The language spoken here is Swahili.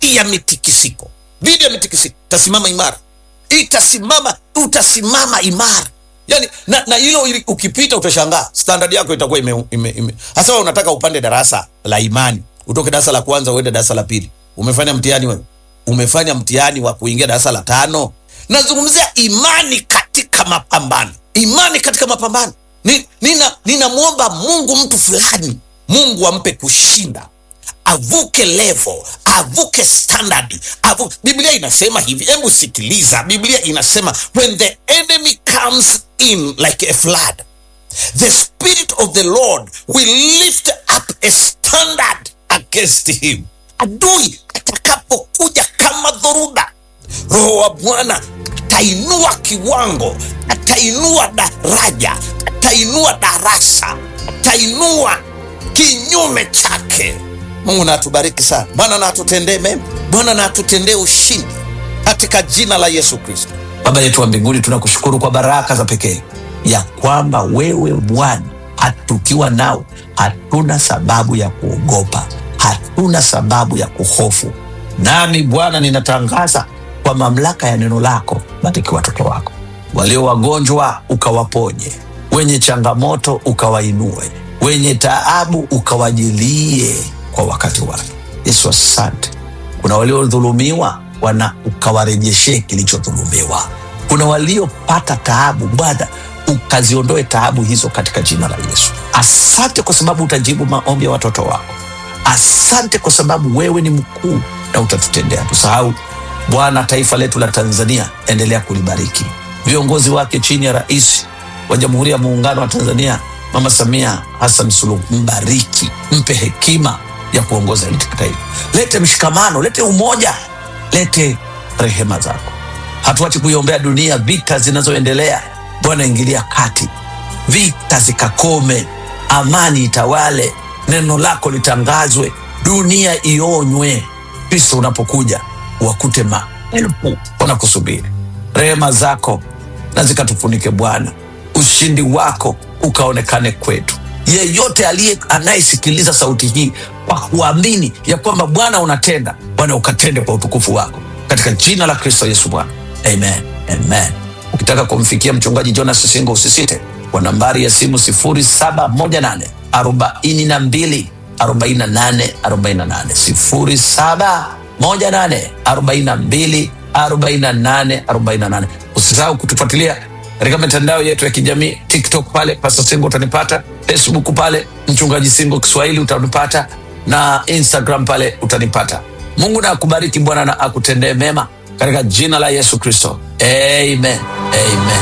dhidi ya mitikisiko, dhidi ya mitikisiko itasimama imara, itasimama, utasimama imara yani, na, na hilo ili- ukipita utashangaa standard yako itakuwa ime, ime, ime. Hasa wewe unataka upande darasa la imani, utoke darasa la kwanza uende darasa la pili, umefanya mtihani wewe, umefanya mtihani wa kuingia darasa la tano. Nazungumzia imani katika mapambano, imani katika mapambano. Ni- nina ninamwomba Mungu mtu fulani, Mungu ampe kushinda avuke level, avuke standard, avu... Biblia inasema hivi, hebu sikiliza. Biblia inasema when the enemy comes in like a flood, the spirit of the Lord will lift up a standard against him. Adui atakapokuja kama dhoruba, Roho wa Bwana atainua kiwango, atainua daraja, atainua darasa, atainua kinyume chake. Mungu na atubariki sana. Bwana na atutendee mema, Bwana na atutendee ushindi katika jina la Yesu Kristo. Baba yetu wa mbinguni, tunakushukuru kwa baraka za pekee ya kwamba wewe Bwana, hatukiwa nawe hatuna sababu ya kuogopa, hatuna sababu ya kuhofu. Nami Bwana, ninatangaza kwa mamlaka ya neno lako, bariki watoto wako walio wagonjwa, ukawaponye, wenye changamoto ukawainue, wenye taabu ukawajilie kwa wakati wake. Yesu, asante kuna waliodhulumiwa wana ukawarejeshee kilichodhulumiwa. Kuna waliopata taabu, Bwana ukaziondoe taabu hizo katika jina la Yesu. Asante kwa sababu utajibu maombi ya watoto wako. Asante kwa sababu wewe ni mkuu na utatutendea. Tusahau Bwana, taifa letu la Tanzania, endelea kulibariki viongozi wake chini ya rais wa Jamhuri ya Muungano wa Tanzania Mama Samia Hassan Suluhu, mbariki, mpe hekima ya kuongoza hili taifa. Lete mshikamano, lete umoja, lete rehema zako. Hatuachi kuiombea dunia, vita zinazoendelea. Bwana, ingilia kati, vita zikakome, amani itawale, neno lako litangazwe, dunia ionywe. Kristo unapokuja wakute maelfu wanakusubiri. Rehema zako na zikatufunike Bwana, ushindi wako ukaonekane kwetu. Yeyote aliye anayesikiliza sauti hii kwa kuamini ya kwamba Bwana unatenda, Bwana ukatende kwa utukufu wako, katika jina la Kristo Yesu Bwana, amen, amen. Ukitaka kumfikia mchungaji Jonas Singo usisite kwa nambari ya simu 0718 42 48 48 0718 42 48 48. Usisahau kutufuatilia katika mitandao yetu ya kijamii TikTok pale Pastor Singo utanipata, Facebook pale Mchungaji Singo Kiswahili utanipata, na Instagram pale utanipata. Mungu na akubariki Bwana na akutendee mema katika jina la Yesu Kristo, amen, amen.